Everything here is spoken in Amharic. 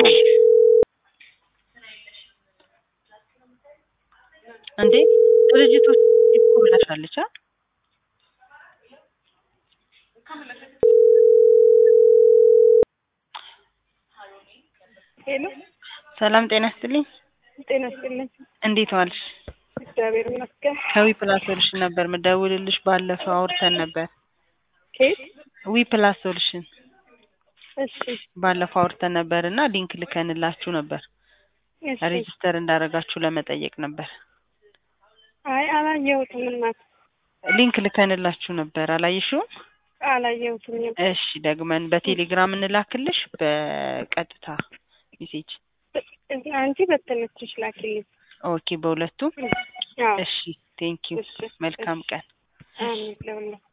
እንዴ ድርጅቶች እኮ ብላሻለች አ ሄሎ ሰላም ጤና ይስጥልኝ ጤና ይስጥልኝ። እንዴት ዋልሽ እግዚአብሔር ይመስገን። ከዊ ፕላስ ሶሉሽን ነበር ምደውልልሽ ባለፈው አውርተን ነበር ኬት? ዊ ፕላስ ሶሉሽን እሺ ባለፈው አውርተን ነበር እና ሊንክ ልከንላችሁ ነበር እሺ። ሬጅስተር እንዳደረጋችሁ ለመጠየቅ ነበር አይ አላየሁትም እናት ሊንክ ልከንላችሁ ነበር አላየሽውም አላየሁትም። እሺ ደግመን በቴሌግራም እንላክልሽ በቀጥታ ሜሴጅ አንቺ በተመችሽ ላኪልኝ። ኦኬ በሁለቱም አዎ እሺ ቴንኪው እሺ፣ መልካም ቀን አሜን ለሁላችሁ